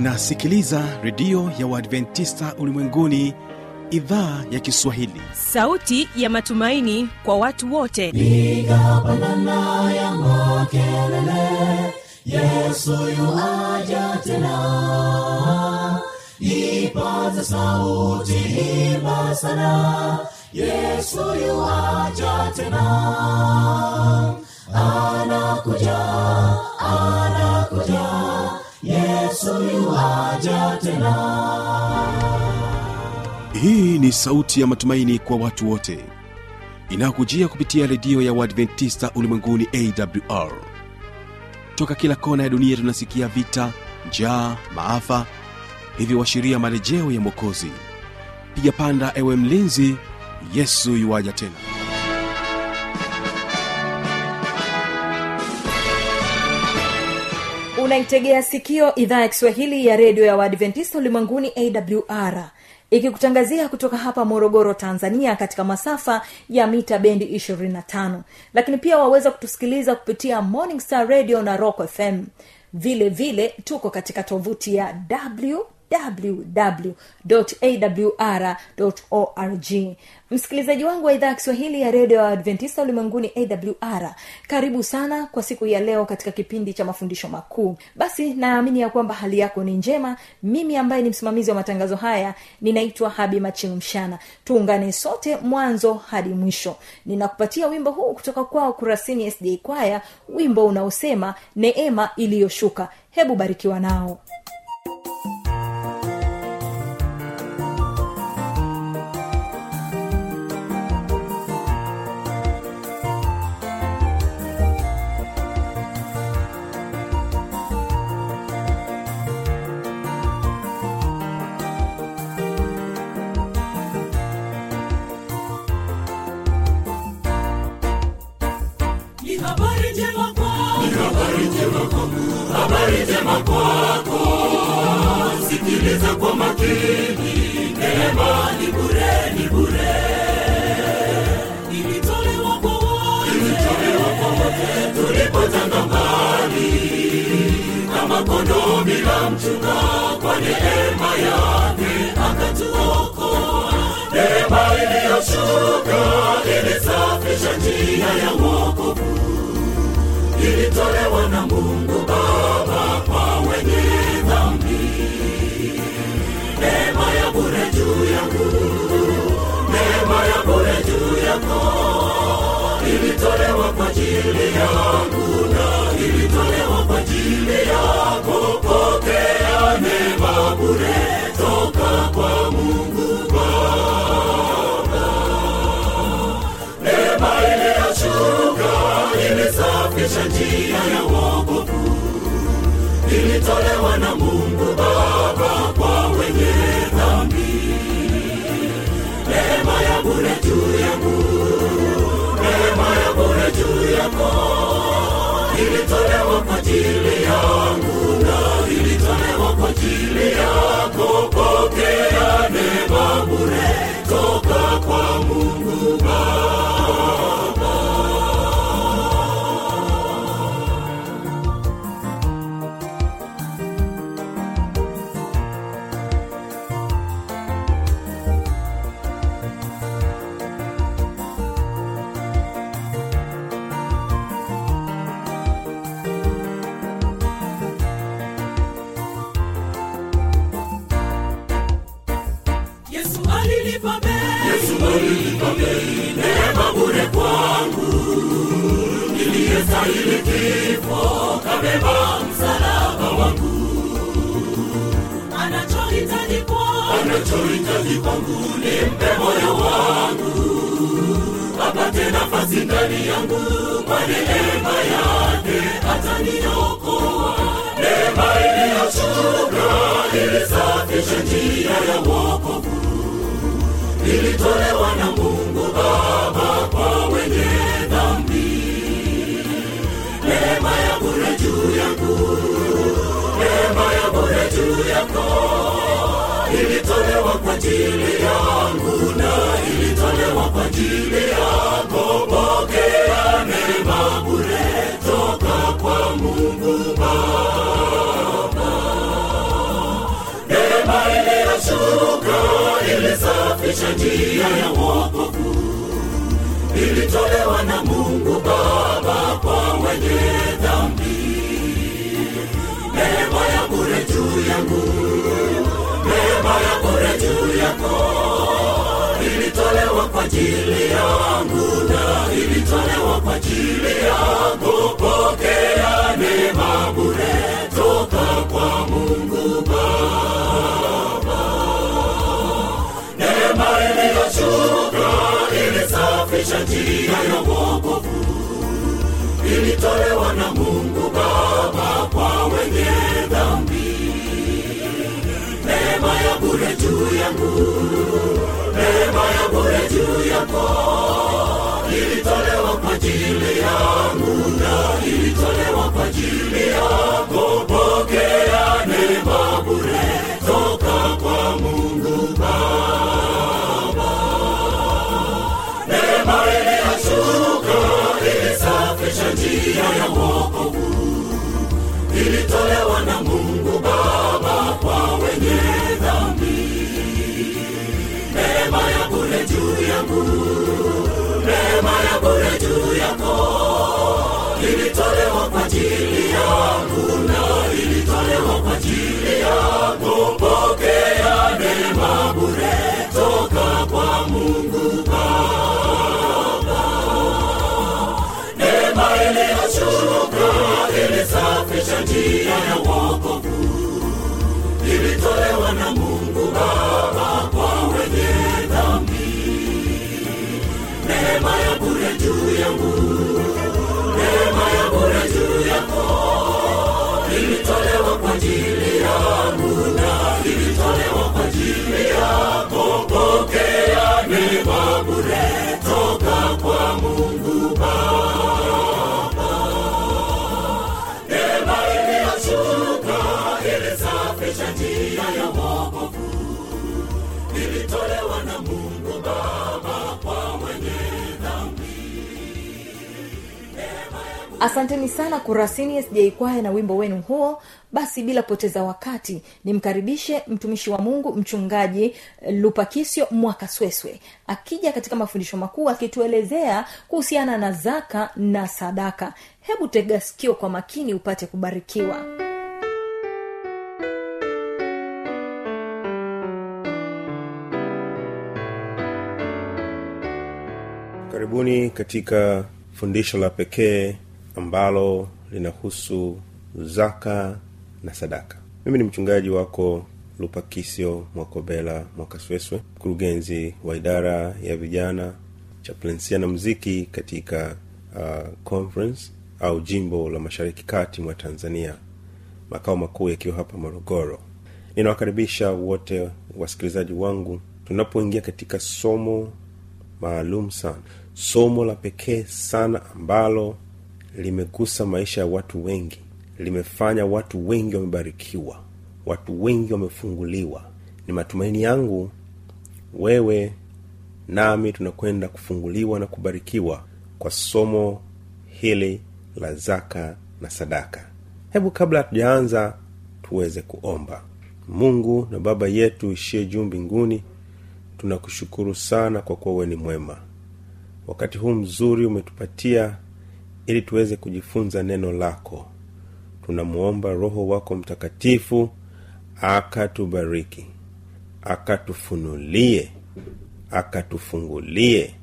unasikiliza redio ya uadventista ulimwenguni idhaa ya kiswahili sauti ya matumaini kwa watu wote piga pandana ya makelele yesu yuaja tena ipaza sauti imba sana yesu yuaja tena anakuja anakuja yesu yuaja tena hii ni sauti ya matumaini kwa watu wote inayokujia kupitia redio ya uadventista ulimwenguni awr toka kila kona ya dunia tunasikia vita njaa maafa hivyo washiria marejeo ya mwokozi piga panda ewe mlinzi yesu yuwaja tena unaitegea sikio idhaa ya kiswahili ya redio ya waadventista ulimwenguni awr ikikutangazia kutoka hapa morogoro tanzania katika masafa ya mita bendi 25 lakini pia waweza kutusikiliza kupitia morning star radio na rock fm vile vile tuko katika tovuti ya w www.awr.org msikilizaji wangu wa idhaa ya kiswahili ya redio ya adventista ulimwenguni awr karibu sana kwa siku ya leo katika kipindi cha mafundisho makuu basi naamini ya kwamba hali yako ni njema mimi ambaye ni msimamizi wa matangazo haya ninaitwa habi machilumshana tuungane sote mwanzo hadi mwisho ninakupatia wimbo huu kutoka kwao kurasini sda kwaya wimbo unaosema neema iliyoshuka hebu barikiwa nao ni habari njema kwako ni habari njema kwako habari njema kwako sikiliza kwa makini neema ni bure ni bure ilitolewa kwa wote ilitolewa kwa wote tulipotanga mbali kama kondoo bila mchunga kwa neema yake akatuokoa neema iliyoshuka ilisafisha njia ya wokovu ilitolewa na mungu baba kwa wenye dhambi neema ya bure juu yangu neema ya bure juu yako ilitolewa kwa ajili yangu na ilitolewa kwa ajili yako pokea neema bure toka kwa mungu baba neema iliyoshuka ilisafisha njia ya wokovu ilitolewa na mungu baba kwa wenye dhambi neema ya bure juu yangu neema ya bure juu yako ilitolewa kwa ajili yangu na ilitolewa kwa ajili yako pokea neema bure toka kwa mungu baba yesu alilipa bei yesu alilipa bei neema bure kwangu niliyestahili kifo kabeba msalaba wangu anachohitaji kwangu anachohitaji kwangu nimpe moyo wangu apate nafasi ndani yangu kwa neema yake ataniokoa neema iliyoshuka ilisafisha njia ya wokovu ilitolewa na mungu baba kwa wenye dhambi neema ya bure juu yangu neema ya bure juu yako ilitolewa kwa ajili yangu na ilitolewa kwa ajili yako pokea neema bure toka kwa mungu baba ilisafisha njia ya wokovu ilitolewa na mungu baba kwa wenye dhambi neema ya bure juu yangu neema ya bure juu yako ilitolewa kwa ajili yangu na ilitolewa kwa ajili yako pokea neema bure toka kwa mungu baba neema iliyoshuka ilisafisha njia ya wokovu ilitolewa na mungu baba kwa wenye dhambi neema ya bure juu yangu neema ya bure juu yako ilitolewa kwa ajili yangu na ilitolewa kwa ajili yako pokea neema bure toka kwa mungu baba neema iliyoshuka ilisafisha njia ya wokovu ilitolewa na mungu baba kwa wenye dhambi neema ya bure juu yangu neema ya bure juu yako ilitolewa kwa ajili yangu na ilitolewa kwa ajili yako pokea neema bure toka kwa mungu baba neema iliyoshuka ilisafisha njia ya wokovu ilitolewa na mungu baba kwa wenye dhambi neema ya bure juu yangu neema ya bure juu yako ilitolewa kwa ajili yangu na ilitolewa kwa ajili yako pokea neema bure toka kwa mungu baba neema iliyoshuka ilisafisha njia ya wokovu ilitolewa na mungu baba kwa wenye asanteni sana kurasini sj kwaya na wimbo wenu huo basi bila poteza wakati nimkaribishe mtumishi wa mungu mchungaji lupakisio mwakasweswe akija katika mafundisho makuu akituelezea kuhusiana na zaka na sadaka hebu tega sikio kwa makini upate kubarikiwa karibuni katika fundisho la pekee ambalo linahusu zaka na sadaka mimi ni mchungaji wako lupakisio mwakobela mwakasweswe mkurugenzi wa idara ya vijana chaplensia na mziki katika uh, conference au jimbo la mashariki kati mwa tanzania makao makuu yakiwa hapa morogoro ninawakaribisha wote wasikilizaji wangu tunapoingia katika somo maalum sana somo la pekee sana ambalo limegusa maisha ya watu wengi limefanya watu wengi wamebarikiwa watu wengi wamefunguliwa ni matumaini yangu wewe nami tunakwenda kufunguliwa na kubarikiwa kwa somo hili la zaka na sadaka hebu kabla hatujaanza tuweze kuomba mungu na baba yetu ishie juu mbinguni tunakushukuru sana kwa kuwa wewe ni mwema wakati huu mzuri umetupatia ili tuweze kujifunza neno lako tunamwomba roho wako mtakatifu akatubariki akatufunulie akatufungulie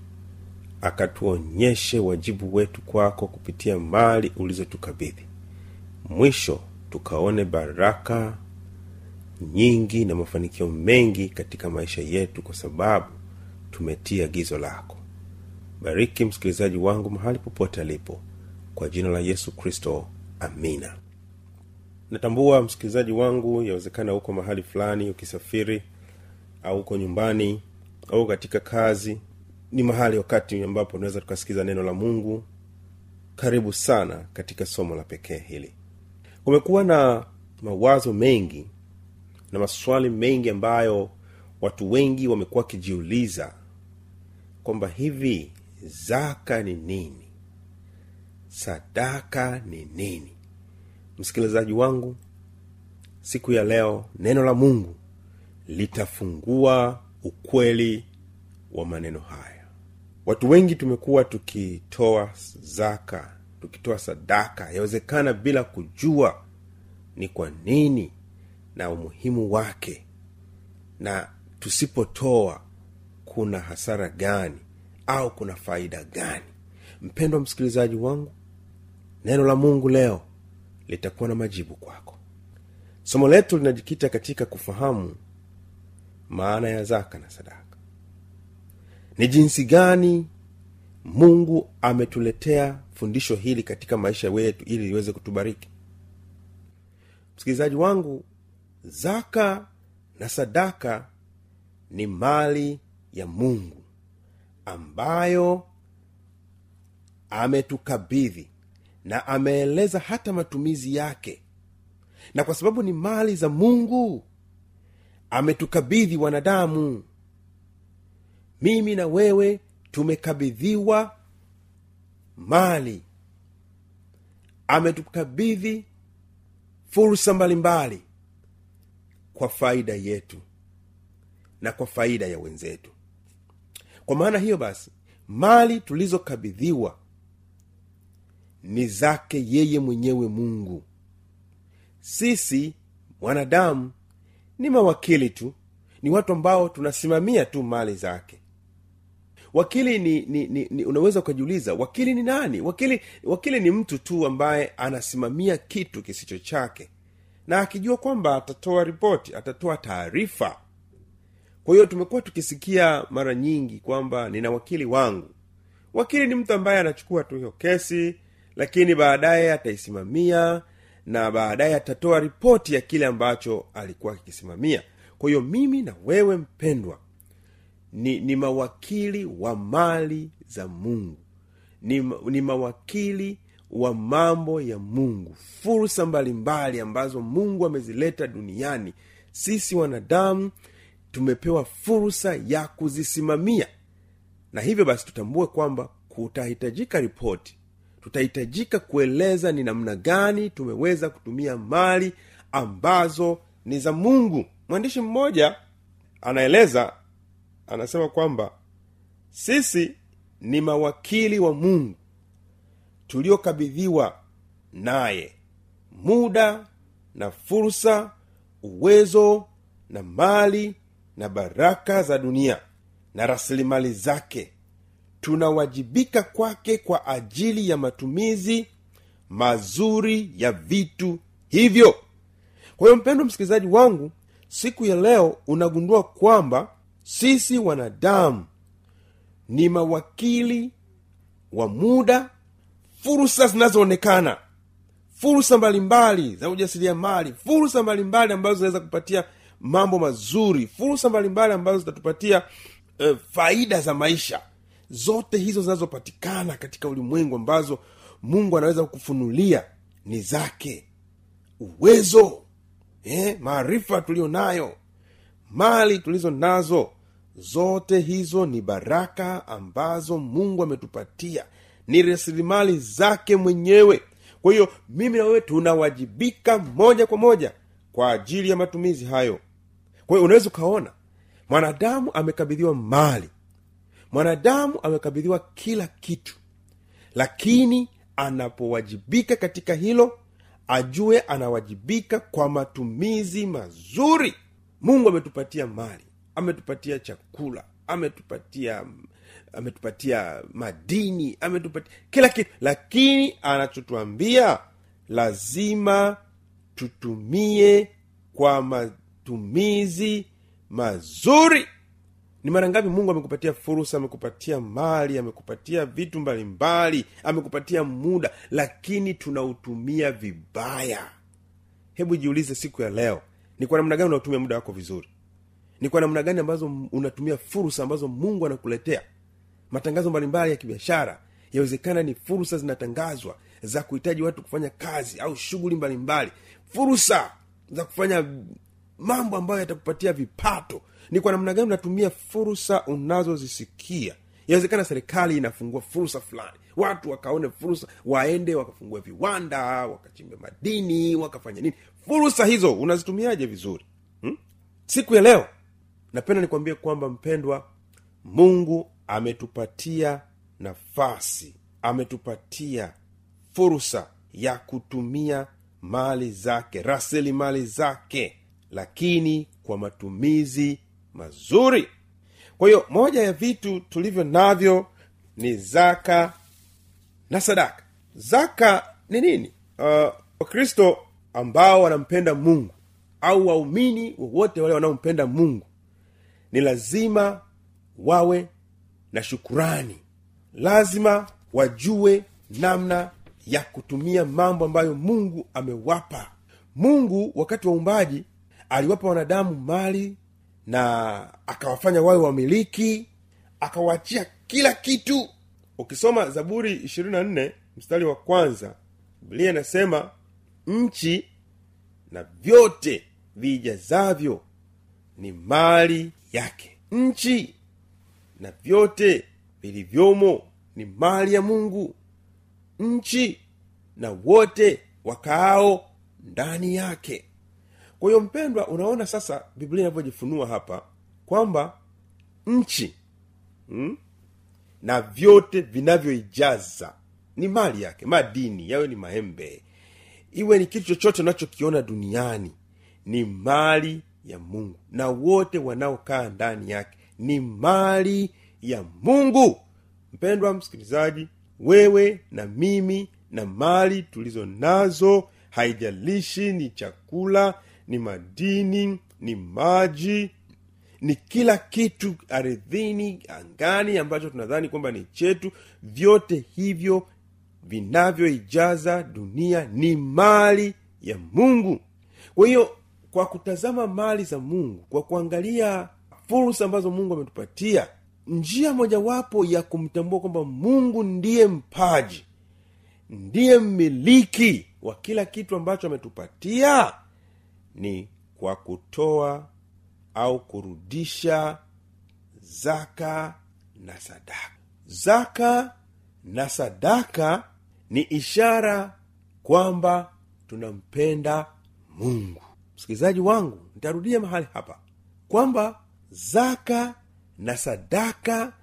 akatuonyeshe wajibu wetu kwako kupitia mali ulizotukabidhi mwisho tukaone baraka nyingi na mafanikio mengi katika maisha yetu kwa sababu tumetia agizo lako bariki msikilizaji wangu mahali popote alipo kwa jina la yesu kristo amina natambua msikilizaji wangu yawezekana huko mahali fulani ukisafiri au huko nyumbani au katika kazi ni mahali wakati ambapo tunaweza tukasikiza neno la mungu karibu sana katika somo la pekee hili kumekuwa na mawazo mengi na maswali mengi ambayo watu wengi wamekuwa wakijiuliza kwamba hivi zaka ni nini sadaka ni nini msikilizaji wangu siku ya leo neno la mungu litafungua ukweli wa maneno haya watu wengi tumekuwa tukitoa zaka tukitoa sadaka yawezekana bila kujua ni kwa nini na umuhimu wake na tusipotoa kuna hasara gani au kuna faida gani mpendwa msikilizaji wangu neno la mungu leo litakuwa na majibu kwako somo letu linajikita katika kufahamu maana ya zaka na sadaka ni jinsi gani mungu ametuletea fundisho hili katika maisha yetu ili liweze kutubariki msikilizaji wangu zaka na sadaka ni mali ya mungu ambayo ametukabidhi na ameeleza hata matumizi yake na kwa sababu ni mali za mungu ametukabidhi wanadamu mimi na wewe tumekabidhiwa mali ametukabidhi fursa mbalimbali kwa faida yetu na kwa faida ya wenzetu kwa maana hiyo basi mali tulizokabidhiwa ni zake yeye mwenyewe mungu sisi wanadamu ni mawakili tu ni watu ambao tunasimamia tu mali zake wakili ni, ni, ni, ni unaweza ukajiuliza wakili ni nani wakili wakili ni mtu tu ambaye anasimamia kitu kisicho chake na akijua kwamba atatoa ripoti atatoa taarifa kwa hiyo tumekuwa tukisikia mara nyingi kwamba nina wakili wangu wakili ni mtu ambaye anachukua tu hiyo kesi lakini baadaye ataisimamia na baadaye atatoa ripoti ya kile ambacho alikuwa akikisimamia kwa hiyo mimi na wewe mpendwa ni, ni mawakili wa mali za mungu ni, ni mawakili wa mambo ya mungu fursa mbalimbali ambazo mungu amezileta duniani sisi wanadamu tumepewa fursa ya kuzisimamia na hivyo basi tutambue kwamba kutahitajika ripoti tutahitajika kueleza ni namna gani tumeweza kutumia mali ambazo ni za mungu mwandishi mmoja anaeleza anasema kwamba sisi ni mawakili wa mungu tuliokabidhiwa naye muda na fursa uwezo na mali na baraka za dunia na rasilimali zake tunawajibika kwake kwa ajili ya matumizi mazuri ya vitu hivyo kwa hiyo mpendo msikilizaji wangu siku ya leo unagundua kwamba sisi wanadamu ni mawakili wa muda fursa zinazoonekana fursa mbalimbali za ujasiriamali fursa mbalimbali ambazo zinaweza kupatia mambo mazuri fursa mbalimbali ambazo zitatupatia uh, faida za maisha zote hizo zinazopatikana katika ulimwengu ambazo mungu anaweza kukufunulia ni zake uwezo eh, maarifa tuliyo nayo mali tulizo nazo zote hizo ni baraka ambazo mungu ametupatia ni rasilimali zake mwenyewe kwa hiyo mimi na wewe tunawajibika moja kwa moja kwa ajili ya matumizi hayo kwa hiyo unaweza ukaona mwanadamu amekabidhiwa mali mwanadamu amekabidhiwa kila kitu lakini anapowajibika katika hilo ajue anawajibika kwa matumizi mazuri mungu ametupatia mali ametupatia chakula ametupatia ametupatia madini ametupatia kila kitu lakini anachotuambia lazima tutumie kwa matumizi mazuri ni mara ngapi mungu amekupatia fursa amekupatia mali amekupatia vitu mbalimbali amekupatia muda lakini tunautumia vibaya hebu jiulize siku ya leo ni kwa namna gani unautumia muda wako vizuri ni kwa namna gani ambazo unatumia fursa ambazo mungu anakuletea matangazo mbalimbali ya kibiashara yawezekana ni fursa zinatangazwa za kuhitaji watu kufanya kazi au shughuli mbalimbali fursa za kufanya mambo ambayo yatakupatia vipato ni kwa namna gani unatumia fursa unazozisikia yawezekana serikali inafungua fursa fulani watu wakaone fursa waende wakafungue viwanda wakachimbe madini wakafanya nini fursa hizo unazitumiaje vizuri hmm? siku ya leo napenda nikwambie kwamba mpendwa mungu ametupatia nafasi ametupatia fursa ya kutumia mali zake rasilimali zake lakini kwa matumizi mazuri kwa hiyo moja ya vitu tulivyo navyo ni zaka na sadaka zaka ni nini uh, wakristo ambao wanampenda mungu au waumini wowote wale wanaompenda mungu ni lazima wawe na shukurani lazima wajue namna ya kutumia mambo ambayo mungu amewapa mungu wakati wa uumbaji aliwapa wanadamu mali na akawafanya wawe wamiliki akawaachia kila kitu ukisoma zaburi 24 mstari wa kwanza biblia inasema nchi na vyote vijazavyo ni mali yake nchi na vyote vilivyomo ni mali ya mungu nchi na wote wakaao ndani yake kwa hiyo mpendwa unaona sasa biblia inavyojifunua hapa kwamba nchi hmm? na vyote vinavyoijaza ni mali yake madini yawe ni maembe iwe ni kitu chochote unachokiona duniani ni mali ya mungu na wote wanaokaa ndani yake ni mali ya mungu mpendwa msikilizaji wewe na mimi na mali tulizo nazo haijalishi ni chakula ni madini ni maji ni kila kitu ardhini angani ambacho tunadhani kwamba ni chetu vyote hivyo vinavyoijaza dunia ni mali ya mungu kwa hiyo kwa kutazama mali za mungu kwa kuangalia fursa ambazo mungu ametupatia njia mojawapo ya kumtambua kwamba mungu ndiye mpaji ndiye mmiliki wa kila kitu ambacho ametupatia ni kwa kutoa au kurudisha zaka na sadaka zaka na sadaka ni ishara kwamba tunampenda mungu msikilizaji wangu nitarudia mahali hapa kwamba zaka na sadaka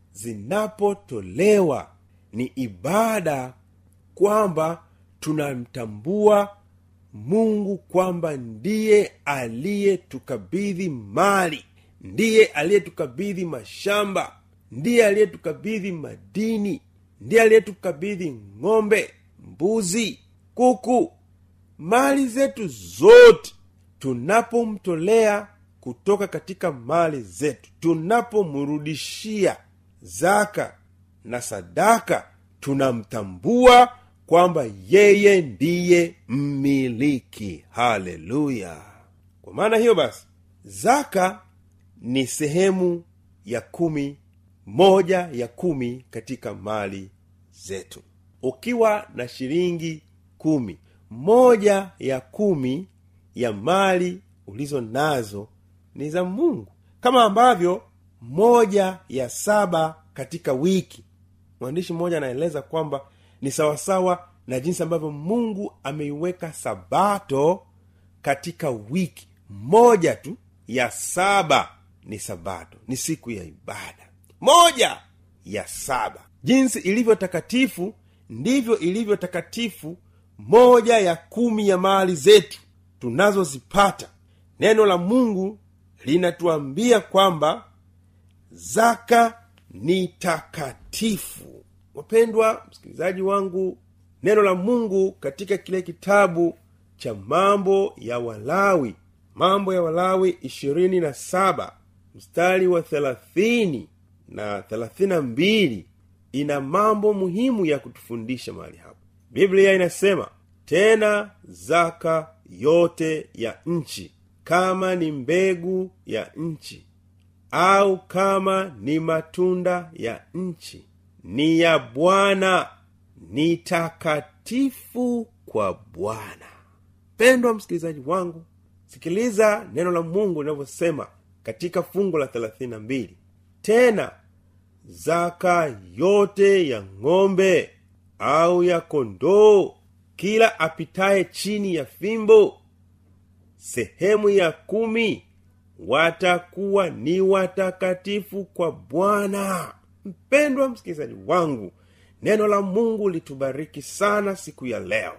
zinapotolewa ni ibada kwamba tunamtambua mungu kwamba ndiye aliyetukabidhi mali ndiye aliyetukabidhi mashamba ndiye aliyetukabidhi madini ndiye aliyetukabidhi ng'ombe mbuzi kuku mali zetu zote tunapomtolea kutoka katika mali zetu tunapomrudishia zaka na sadaka tunamtambua kwamba yeye ndiye mmiliki haleluya kwa maana hiyo basi zaka ni sehemu ya kumi moja ya kumi katika mali zetu ukiwa na shilingi kumi moja ya kumi ya mali ulizo nazo ni za mungu kama ambavyo moja ya saba katika wiki mwandishi mmoja anaeleza kwamba ni sawasawa na jinsi ambavyo mungu ameiweka sabato katika wiki moja tu ya saba ni sabato ni siku ya ibada moja ya saba jinsi ilivyo takatifu ndivyo ilivyo takatifu moja ya kumi ya mali zetu tunazozipata neno la mungu linatuambia kwamba zaka ni takatifu wapendwa msikilizaji wangu neno la mungu katika kile kitabu cha mambo ya walawi mambo ya walawi ishirini na saba mstari wa thelathini na thelathini na mbili ina mambo muhimu ya kutufundisha mahali hapo biblia inasema tena zaka yote ya nchi kama ni mbegu ya nchi au kama ni matunda ya nchi ni ya bwana ni takatifu kwa bwana pendwa msikilizaji wangu sikiliza neno la mungu linavyosema katika fungu la 32 tena zaka yote ya ng'ombe au ya kondoo kila apitaye chini ya fimbo sehemu ya kumi watakuwa ni watakatifu kwa bwana mpendwa msikilizaji wangu neno la mungu litubariki sana siku ya leo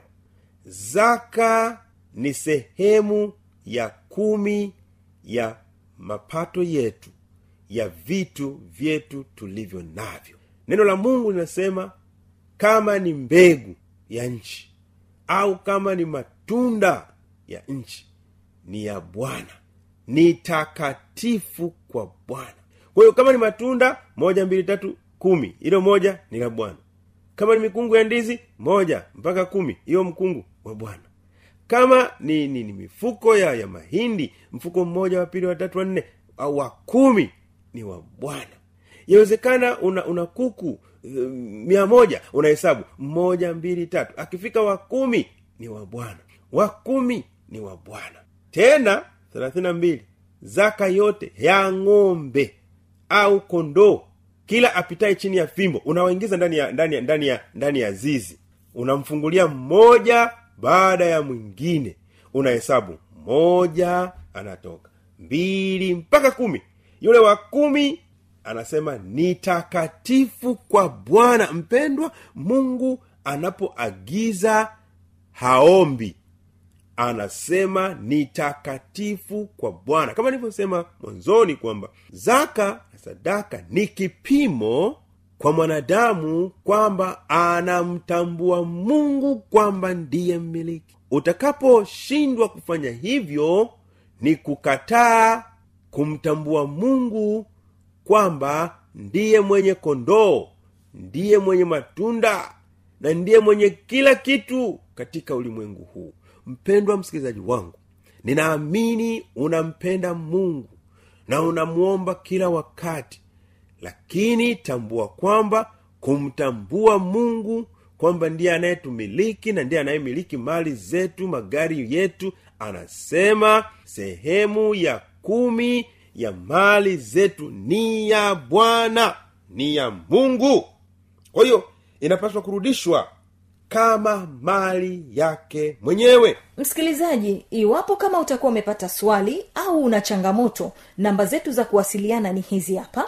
zaka ni sehemu ya kumi ya mapato yetu ya vitu vyetu tulivyo navyo neno la mungu linasema kama ni mbegu ya nchi au kama ni matunda ya nchi ni ya bwana ni takatifu kwa bwana kwa hiyo kama ni matunda moja mbili tatu kumi hilo moja ni la bwana kama ni mikungu ya ndizi moja mpaka kumi hiyo mkungu wa bwana kama ni, ni, ni mifuko ya, ya mahindi mfuko mmoja wa pili watatu wanne au wa kumi ni wa bwana yawezekana una, una kuku uh, mia moja unahesabu mmoja mbili tatu akifika wa kumi ni wa bwana wa kumi ni wa bwana tena thelathini na mbili zaka yote ya ng'ombe au kondoo kila apitaye chini ya fimbo unawaingiza ndani ya ndani ya ndani ya ndani ya zizi unamfungulia mmoja baada ya mwingine unahesabu moja anatoka mbili mpaka kumi yule wa kumi anasema ni takatifu kwa bwana mpendwa mungu anapoagiza haombi anasema ni takatifu kwa bwana kama nilivyosema mwanzoni kwamba zaka na sadaka ni kipimo kwa mwanadamu kwamba anamtambua mungu kwamba ndiye mmiliki utakaposhindwa kufanya hivyo ni kukataa kumtambua mungu kwamba ndiye mwenye kondoo ndiye mwenye matunda na ndiye mwenye kila kitu katika ulimwengu huu mpendwa msikilizaji wangu ninaamini unampenda mungu na unamwomba kila wakati lakini tambua kwamba kumtambua mungu kwamba ndiye anayetumiliki na ndiye anayemiliki mali zetu magari yetu anasema sehemu ya kumi ya mali zetu ni ya bwana ni ya mungu kwa hiyo inapaswa kurudishwa kama mali yake mwenyewe msikilizaji iwapo kama utakuwa umepata swali au una changamoto namba zetu za kuwasiliana ni hizi hapa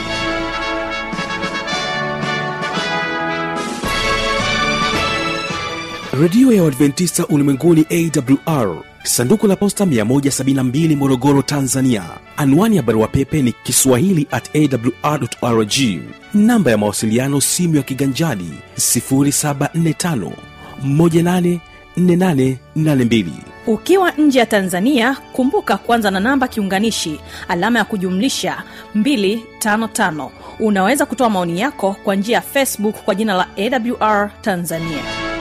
redio ya uadventista ulimwenguni awr sanduku la posta 172 morogoro tanzania anwani ya barua pepe ni kiswahili at awrrg namba ya mawasiliano simu ya kiganjadi 745 184882 ukiwa nje ya tanzania kumbuka kwanza na namba kiunganishi alama ya kujumlisha 255 unaweza kutoa maoni yako kwa njia ya facebook kwa jina la awr tanzania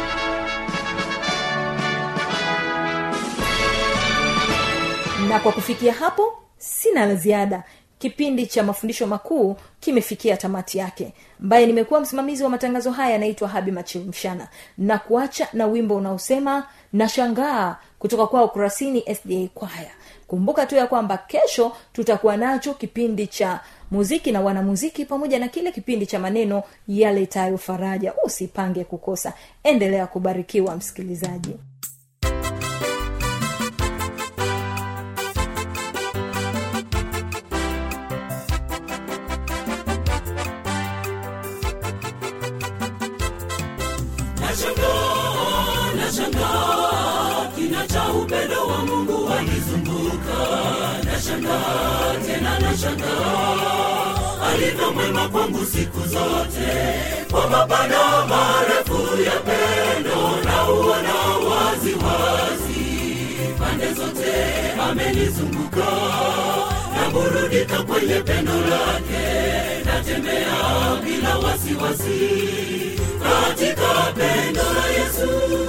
na kwa kufikia hapo sina la ziada kipindi cha mafundisho makuu kimefikia tamati yake ambaye nimekuwa msimamizi wa matangazo haya anaitwa habi machilmshana na kuacha na wimbo unaosema nashangaa kutoka kwao kurasini sda kwaya kumbuka tu ya kwamba kesho tutakuwa nacho kipindi cha muziki na wanamuziki pamoja na kile kipindi cha maneno yaletayo faraja usipange kukosa endelea kubarikiwa msikilizaji nashangaa nashangaa kina cha upendo wa mungu wanizunguka nashangaa tena nashangaa alivyo mwema kwangu siku zote kwa mapana marefu ya pendo na uona wazi wazi pande zote amenizunguka naburudika kwenye pendo lake natembea bila wasiwasi katika pendo la yesu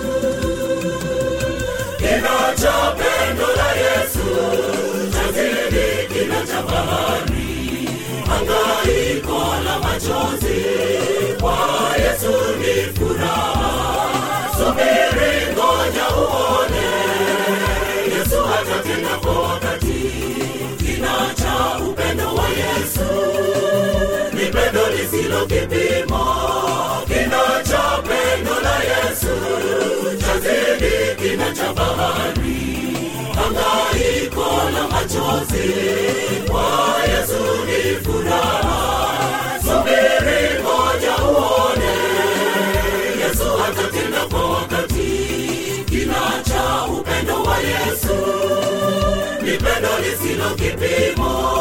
kina cha pendo la yesu chazidi kina cha bahari hangaiko la machozi kwa yesu ni furaha subiri ngoja uone yesu atatenda kwa wakati kina cha upendo wa yesu ni pendo lisilo kipimo kina cha pendo la yesu chazidi kina cha bahari hangaiko la machozi machozi kwa yesu ni furaha subiri moja uone yesu atatenda kwa wakati kina cha upendo wa yesu ni pendo lisilo kipimo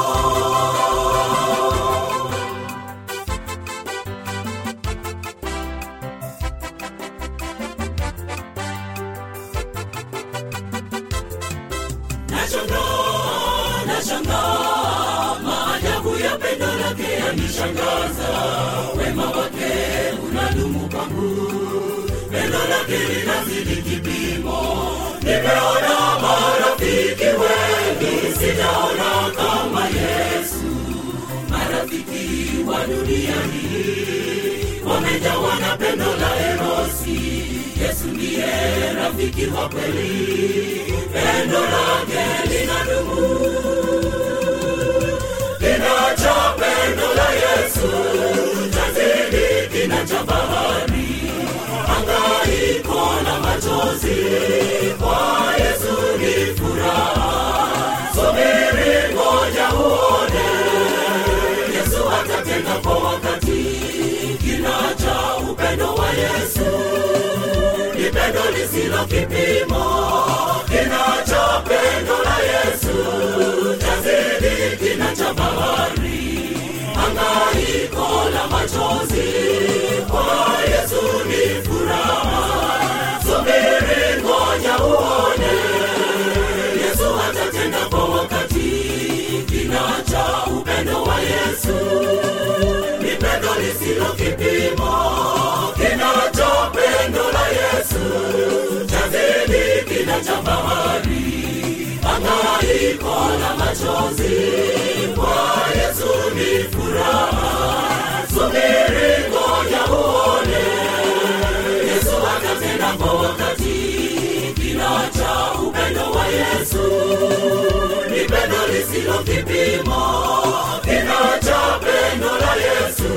nashangaa nashangaa maajabu ya pendo lake yanishangaza wema wake unadumu kwangu pendo lake linazidi kipimo nimeona marafiki wengi sijaona kama yesu marafiki wa dunia hii wamejawa na pendo la erosi yesu ndiye rafiki wa kweli pendo lake linadumu kina cha pendo la yesu chazidi kina cha bahari hangaiko na machozi kwa yesu ni furaha subiri ngoja uone yesu atatenda kwa wakati kina cha upendo wa yesu ni pendo lisilo kipimo kina cha pendo la yesu chazidi kina cha bahari hangaiko la machozi kwa yesu ni furaha subiri ngoja uone yesu atatenda kwa wakati kina cha upendo wa yesu ni pendo lisilo kipimo kina cha pendo la yesu chazidi kina cha bahari hangaiko la machozi kwa yesu ni furaha subiri ngoja uone yesu atatenda kwa wakati kina cha upendo wa yesu ni pendo lisilo kipimo kina cha pendo la yesu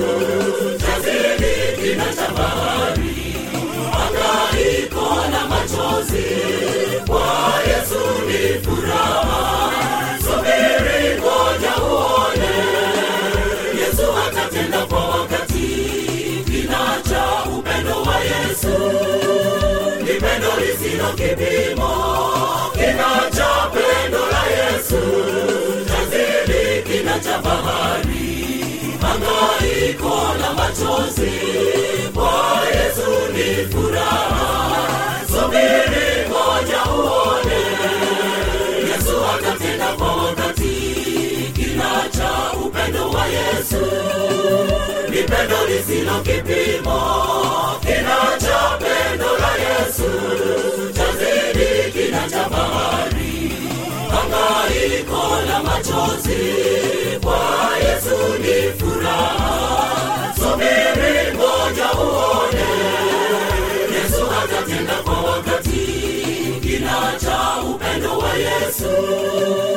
chazidi kina cha bahari hangaiko la machozi kwa yesu ni furaha subiri ngoja uone yesu atatenda kwa wakati kina cha upendo wa yesu ni pendo lisilo kipimo kina cha pendo la yesu chazidi kina cha bahari hangaiko la machozi kwa yesu ni furaha subiri ngoja uone yesu atatenda kwa wakati kina cha upendo wa yesu ni pendo lisilo kipimo kina cha pendo la yesu chazidi kina cha bahari hangaiko la machozi kwa yesu ni furaha subiri ngoja uone yesu atatenda kwa wakati kina cha upendo wa yesu